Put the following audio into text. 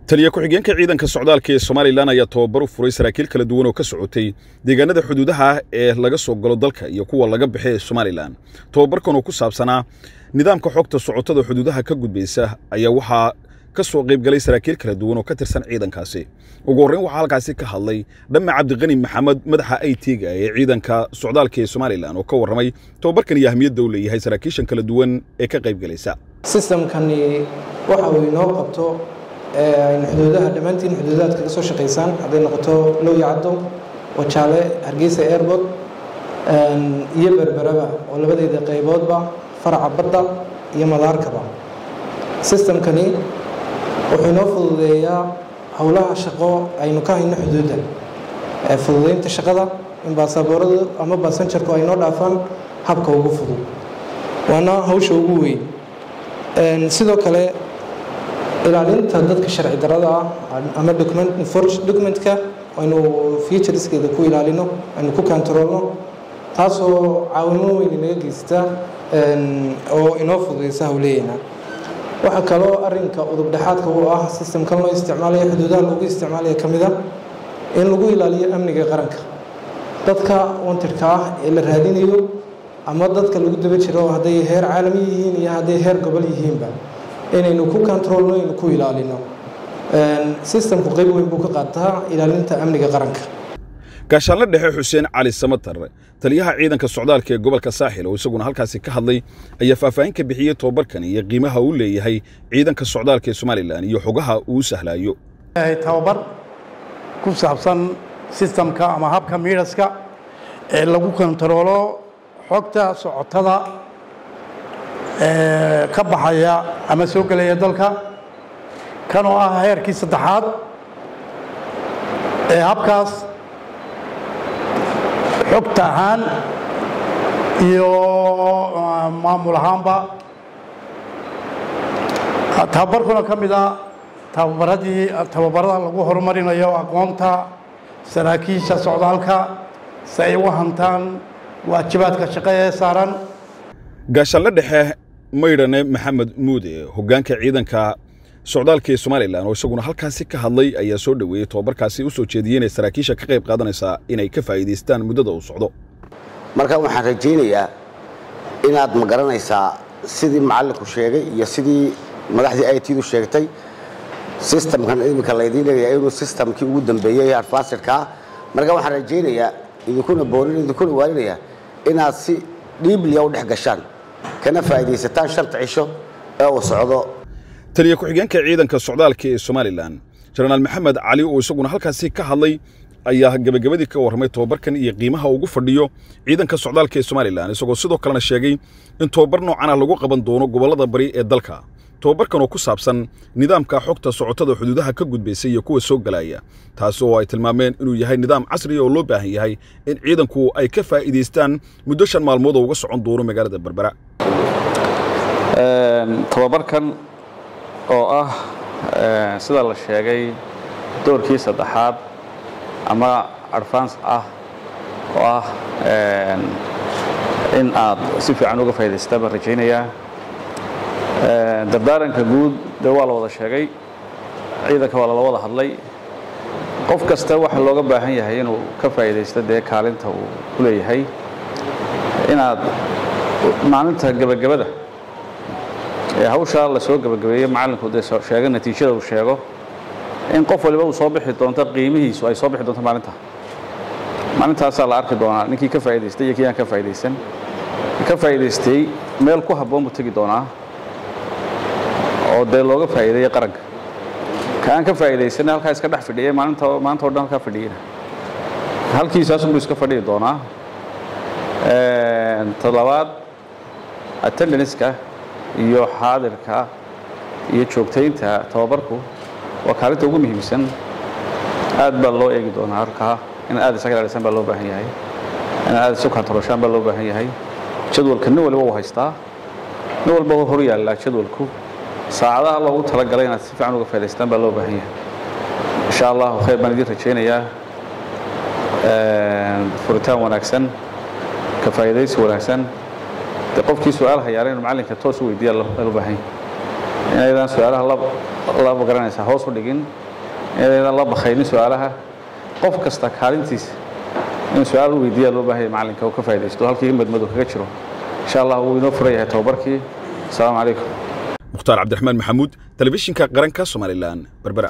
taliya ku-xigeenka ciidanka socdaalka ee somalilan ayaa tababar u furay saraakiil kala duwan oo ka socotay deegaanada xuduudaha ah ee laga soo galo dalka iyo kuwa laga baxe ee somalilan tababarkan oo ku saabsanaa nidaamka xogta socotada xuduudaha ka gudbaysa ayaa waxaa ka soo qaybgalay saraakiil kala duwan oo ka tirsan ciidankaasi ugu horreyn waxaa halkaasi ka hadlay dhamme cabdiqani maxamed madaxa i t-ga ee ciidanka socdaalka ee somalilan oo ka warramay tababarkan iyo ahmiyadda uu leeyahay saraakiishan kala duwan ee ka qaybgalaysa sistamkani waxa uu inoo qabto aynu xuduudaha dhammaantiin xuduudaadka ka soo shaqaysaan hadday noqoto lowya caddo wajaale hargeysa airport iyo berberaba oo labadeeda qayboodba faraca badda iyo madaarkaba sistamkani wuxuu inoo fududeeyaa howlaha shaqo aynu ka hayno xuduudda fududeynta shaqada in baasabooradu ama baasanjarku ay noo dhaafaan habka ugu fudud waana hawsha ugu weyn sidoo kale ilaalinta dadka sharci darada ah ama documentka aynu futureskeeda ku ilaalino aynu ku kantaroolno taasoo caawimo weyn inaga geysta oo inoo fududeysa howleeyana waxaa kaloo arinka udub dhexaadka u ah sistamkan loo isticmaalaya xuduudaha loogu isticmaalaya ka mid a in lagu ilaaliyo amniga qaranka dadka wantirka ah ee la raadinayo ama dadka lagu daba jiro hadday heer caalami yihiin iyo hadday heer gobol yihiinba inaynu ku kontaroolno aynu ku ilaalino sistamku qayb weyn buu ka qaataa ilaalinta amniga qaranka gaashaanle dhexe xuseen cali samatar taliyaha ciidanka socdaalka ee gobolka saaxil oo isaguna halkaasi ka hadlay ayaa faahfaahin ka bixiyey tobabarkan iyo qiimaha uu leeyahay ciidanka socdaalka ee somalilan iyo xogaha uu sahlaayo tababar ku saabsan sistamka ama habka miidhaska ee lagu kontaroolo xogta socotada ka baxaya ama soo gelaya dalka kan oo ah heerkii saddexaad ee habkaas xogta ahaan iyo maamul ahaanba tababarkuna ka mid a tababaradii tababarada lagu horumarinayo aqoonta saraakiisha socdaalka si ay uga hantaan waajibaadka shaqo ee saaran gaashaanle dhexe maydhane maxamed muude hoggaanka ciidanka socdaalka ee somalilan oo isaguna halkaasi ka hadlay ayaa soo dhoweeyey tobabarkaasi u soo jeediyey inay saraakiisha ka qayb qaadanaysaa inay ka faa'iidaystaan muddada uu socdo marka waxaan rajaynayaa inaad ma garanaysaa sidii macallinku sheegay iyo sidii madaxdii i t du sheegtay sistamkan iminka laydiin leeyahay inuu sistamkii ugu dambeeyey advancerkaa marka waxaan rajaynayaa idinkuna boorin idinkuna waaninaya inaad si dhiibliya u dhex gashaan kana faa'iidaysataan shanta cisho ee uu socdo taliya ku-xigeenka ciidanka socdaalka ee somalilan jenaraal maxamed cali oo isaguna halkaasi ka hadlay ayaa gebagabadii ka warramay tobabarkan iyo qiimaha ugu fadhiyo ciidanka socdaalka ee somalilan isagoo sidoo kalena sheegay in tobabar noocan ah lagu qaban doono gobollada bari ee dalka tobabarkan oo ku saabsan nidaamka xogta socotada xuduudaha ka gudbaysa iyo kuwa soo galaya taasi oo ay tilmaameen inuu yahay nidaam casriya oo loo baahan yahay in ciidanku ay ka faa'iidaystaan muddo shan maalmood oo uga socon doono magaalada berbera tobabarkan oo ah sida la sheegay doorkii saddexaad ama advance ah oo ah in aad si fiican uga faa'idaystaan baan rajaynayaa dardaaranka guud dee waa la wada sheegay ciidanka waa lala wada hadlay qof kasta waxa looga baahan yahay inuu ka faa'iidaysto dee kaalinta uu ku leeyahay inaad maalinta gebagabada ee hawshaa la soo gebagabeeyey macallinku dee sheego natiijada uu sheego in qof waliba uu soo bixi doonto qiimihiisu ay soo bixi doonto maalinta maalintaasaa la arki doonaa ninkii ka faa'idaystay iyo kii aan ka faa'iidaysan ka faa'iidaystay meel ku habboon buu tegi doonaa oo dee looga faa'iideeyey qaranka ka aan ka faa'iidaysanay halkaa iska dhex fadhiyay maalinta maanta o dhan halkaa fadhiyeyna halkiisaasunbuu iska fadhiyi doonaa toddobaad attendanska iyo xaadirka iyo joogtaynta tababarku waa kaalinta ugu muhiimsan aad baa loo eegi doonaa halkaa in aad isaga ilaalisaan baa loo baahan yahay in aad isu kantarooshaan baa loo baahan yahay jadwalka nin waliba uu haystaa nin walba hor yaallaa jadwalku saacadaha loogu talagalay inaad si fiican uga faa'idaystaan baa loo baahan yahay insha allahu khayr baan idiin rajaynayaa furitaan wanaagsan ka faa'iidaysi wanaagsan de qofkii su-aal hayaana inu macallinka toos u weydiiya loo baahan yahay inaydan su-aalaha la magaranaysaa hoos u dhigin inaydan la bakaynin su-aalaha qof kasta kaalintiisa in su-aal u weydiiyaa loo baahanya macallinka oo ka faa'idaysto halkii madmadu kaga jiro insha allah wuu inoo furan yahay tababarkii asalaamu calaykum mukhtaar cabdiraxmaan maxamuud telefishinka qaranka somalilan berbera